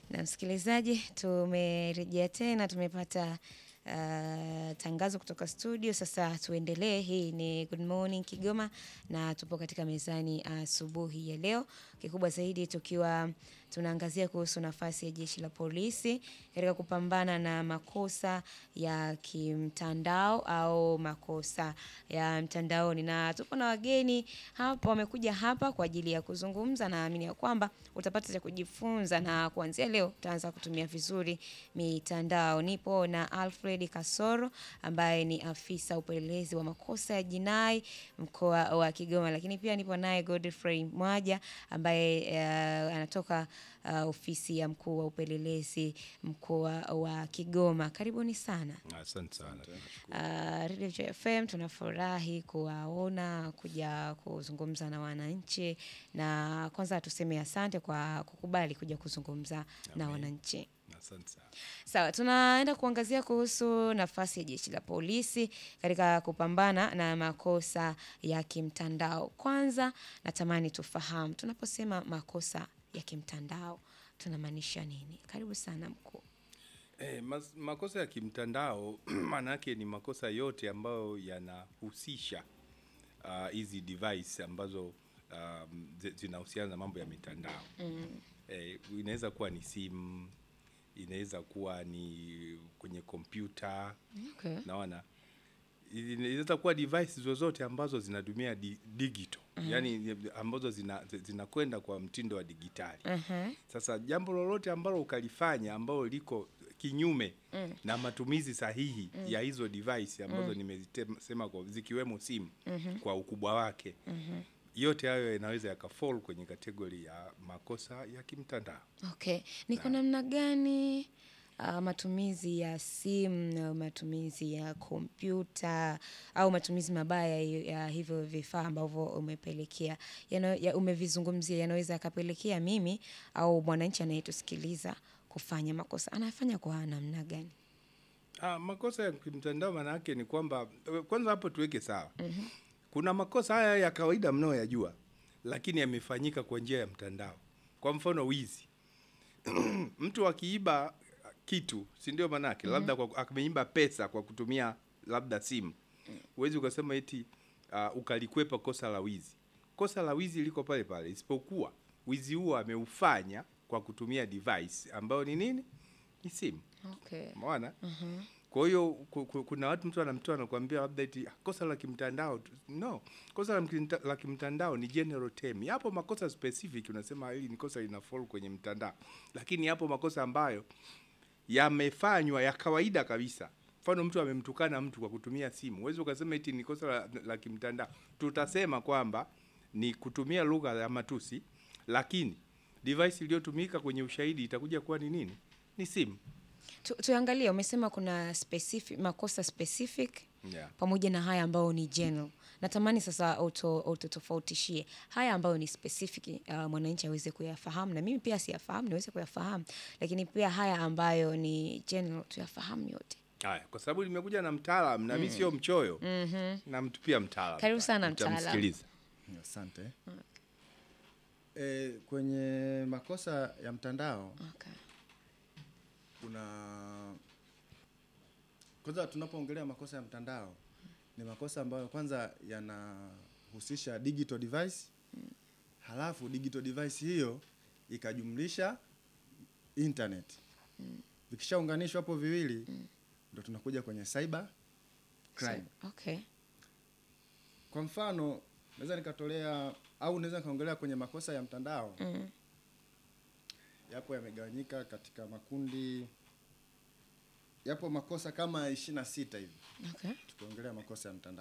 Na msikilizaji, tumerejea tena, tumepata uh, tangazo kutoka studio. Sasa tuendelee. Hii ni Good Morning Kigoma na tupo katika mezani asubuhi uh, ya leo, kikubwa zaidi tukiwa tunaangazia kuhusu nafasi ya jeshi la polisi katika kupambana na makosa ya kimtandao au makosa ya mtandaoni, na tupo na wageni hapa, wamekuja hapa kwa ajili ya kuzungumza. Naamini ya kwamba utapata cha kujifunza, na kuanzia leo utaanza kutumia vizuri mitandao. Nipo na Alfred Kasoro ambaye ni afisa upelelezi wa makosa ya jinai mkoa wa Kigoma, lakini pia nipo naye Godfrey Mwaja ambaye uh, anatoka uh, ofisi ya mkuu wa upelelezi mkoa wa Kigoma. Karibuni sana. Asante sana. Uh, Radio Joy FM tunafurahi kuwaona kuja kuzungumza na wananchi, na kwanza tuseme asante kwa kukubali kuja kuzungumza na Amen. wananchi. Asante sana. Sawa, tunaenda kuangazia kuhusu nafasi ya jeshi la polisi katika kupambana na makosa ya kimtandao. Kwanza natamani tufahamu, tunaposema makosa ya kimtandao tunamaanisha nini? Karibu sana mkuu. Eh, mas, makosa ya kimtandao maana yake ni makosa yote ambayo yanahusisha ah, hizi device ambazo um, zi- zinahusiana na mambo ya mitandao. Eh, inaweza kuwa ni simu, inaweza kuwa ni kwenye kompyuta, Okay. naona inaweza kuwa device zozote ambazo zinatumia di, digital yani ambazo zina- zinakwenda kwa mtindo wa digitali Mhm. sasa jambo lolote ambalo ukalifanya ambalo liko kinyume na matumizi sahihi ya hizo device ambazo nimezisema kwa zikiwemo simu kwa ukubwa wake yote hayo yanaweza yakafall kwenye kategori ya makosa ya kimtandao. Okay, ni kwa namna gani uh, matumizi ya simu au matumizi ya kompyuta au matumizi mabaya ya ya hivyo vifaa ambavyo umepelekea yana, ya umevizungumzia yanaweza yakapelekea mimi au mwananchi anayetusikiliza kufanya makosa, anafanya kwa namna gani? Ah, makosa ya kimtandao maana yake ni kwamba kwanza hapo tuweke sawa. Kuna makosa haya ya kawaida mnayoyajua lakini yamefanyika kwa njia ya mtandao. Kwa mfano wizi. Mtu akiiba kitu, si ndio maana yake? Labda kwa ameiba pesa kwa kutumia labda simu. Huwezi ukasema eti uh, ukalikwepa kosa la wizi. Kosa la wizi liko pale pale isipokuwa wizi huo ameufanya kwa kutumia device ambayo ni nini? Ni simu. Okay. Umeona? Kwa hiyo ku- ku- kuna watu mtu anamtoa anakuambia labda eti "Ah, kosa la kimtandao tu." no, kosa la, mkinta- la kimtandao ni general term. Yapo makosa specific unasema hili ni kosa lina fall kwenye mtandao, lakini yapo makosa ambayo yamefanywa ya kawaida kabisa. Mfano, mtu amemtukana mtu kwa kutumia simu, huwezi ukasema eti ni kosa la, la kimtandao. Tutasema kwamba ni kutumia lugha ya matusi, lakini device iliyotumika kwenye ushahidi itakuja kuwa ni nini? Ni simu. Tu, tuangalie umesema kuna specific, makosa specific Yeah. pamoja na haya ambayo ni general. Natamani sasa uto- ututofautishie haya ambayo ni specific, uh, mwananchi aweze kuyafahamu na mimi pia siyafahamu niweze kuyafahamu, lakini pia haya ambayo ni general tuyafahamu yote. Haya, kwa sababu limekuja na mtaalam na mimi sio mchoyo na mtu pia mtaalam. Karibu sana mtaalam. Mtamsikiliza. Asante. E, kwenye makosa ya mtandao Okay. kuna kwanza, tunapoongelea makosa ya mtandao ni makosa ambayo kwanza yanahusisha digital device, halafu digital device hiyo ikajumlisha internet. Vikishaunganishwa hapo viwili, ndo tunakuja kwenye cyber crime. So, okay. Kwa mfano naweza nikatolea au naweza nikaongelea kwenye makosa ya mtandao Mm. yapo yamegawanyika katika makundi, yapo makosa kama ishirini na sita hivi Okay. tukiongelea makosa ya mtandao.